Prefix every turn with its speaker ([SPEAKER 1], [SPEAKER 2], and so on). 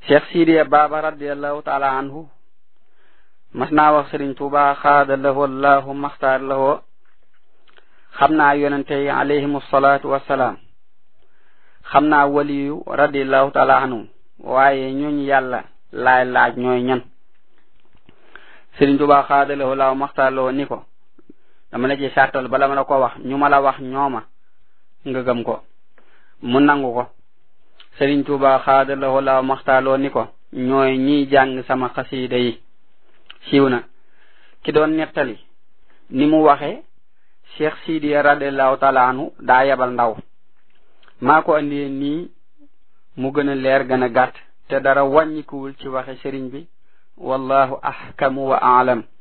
[SPEAKER 1] cheikh sidiya baba radiallahu taala anhu mas naa wax sëriñ tuuba xaada lahu allahu maxtaar lahoo xam naa yonente yi alayhim salaatu wassalaam xam naa waliyu radiallahu taala anhu waaye ñooñ yàlla laay laaj ñooy ñan sëriñ tuuba xaada lahu allahu maxtaar lahoo ni ko dama la ci sartal bala ma la ko wax ñu ma la wax ñooma nga gëm ko mu nangu ko sëriñ tuuba xaada lahu allahu maxtaar lahoo ni ko ñooy ñiy jàng sama xasiida yi siiw na ki doon nettali ni mu waxe cheikh sidiya radiallahu taala anhu daa yebal ndaw maa ko andee nii mu gën a leer gën a gàtt te dara wàññikuwul ci waxe sëriñ bi wallahu ahkamu wa aalam